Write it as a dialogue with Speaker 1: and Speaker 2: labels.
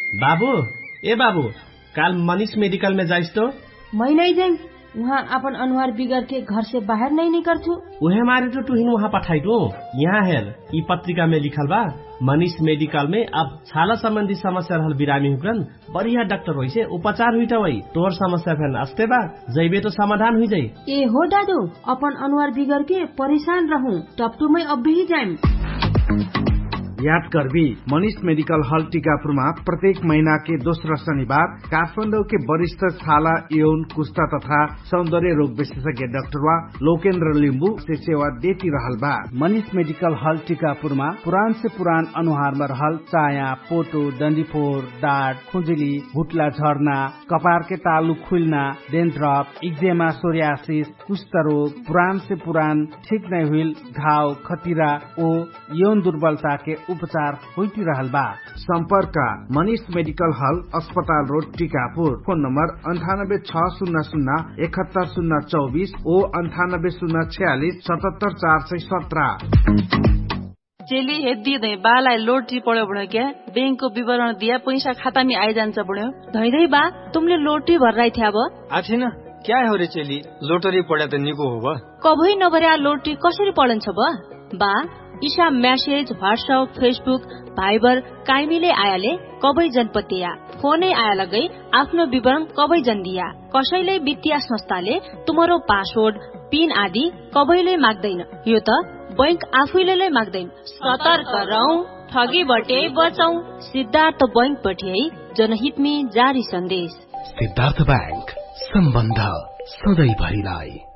Speaker 1: बाबू ए बाबू काल मनीष मेडिकल में जाइस तो
Speaker 2: मैं नहीं जाई वहाँ अपन अनुहार बिगड़ के घर से बाहर नहीं निकलछु
Speaker 1: उहे मारे तो तुहिन वहाँ पठाई दो यहाँ हेर ई पत्रिका में लिखल बा मनीष मेडिकल में अब छाला संबंधी समस्या रहल बिरामी हुकरन बढ़िया डॉक्टर होइ से उपचार हुई वही तोर समस्या फेन अस्ते बा जैबे तो समाधान हुई जाई
Speaker 2: ए हो दादू अपन अनुहार बिगड़ के परेशान रहूं टपटू में अब भी जाइम
Speaker 3: याद करबी मनीष मेडिकल हॉल टीकापुरमा प्रत्येक महीना के दोस्रो शनिबार काठमाडौँ के वरिष्ठ छाला यौन कुस्ता तथा सौन्दर्य रोग विशेषज्ञ डाक्टर वा लोकेन्द्र लिम्बू से सेवा देती रहल बा मनीष मेडिकल हॉल टीकापुरमा पुरान से पुरान अनुहारमा रहल चाया पोटो डन्डीफोर डाँट खुजुली भुटला झर्ना कपार के तालु खुल्ना डेन्ड्रप इक्जेमा सोरियासिस कुष्ठ रोग पुरान से पुरान ठीक नै हुइल घाव खतिरा ओ यौन दुर्बलता के उपचार होती रहल बा संपर्क मनीष मेडिकल हल अस्पताल रोड टीकापुर फोन नम्बर अन्ठानब्बे छ शून्य शून्य एकहत्तर शून्य चौबिस ओ अन्ठानब्बे शून्य छयालिस सतहत्तर चार सय सत्र
Speaker 4: चेली हेद्दी धै बालाई लोटरी पढ्यो बढ्यो क्या ब्याङ्कको विवरण दिया पैसा खाता में आइजान्छ बढ्यो
Speaker 2: धै धै बा तुमले लोटरी भर्राइ थिया अब
Speaker 5: आथिन क्या हो रे चेली लोटरी पढ्या त निको हो बा
Speaker 2: कभै नभर्या लोटरी कसरी पढन्छ बा बा ईशा म्यासेज व्हाट्सएप फेसबुक भाइबर काइमीले आयाले कबै जनपतिया फोनै आया लगै आफ्नो विवरण कबै जन दिया कसैले वित्तीय संस्थाले तुम्हारो पासवर्ड पिन आदि कबैले माग्दैन यो त बैंक आफैले माग्दैन सतर्क रहौ ठगी बटे बचौ सिद्धार्थ बैंक पठ्याई जनहित में जारी सन्देश
Speaker 6: सिद्धार्थ बैंक सम्बन्ध सधैँ भरिलाई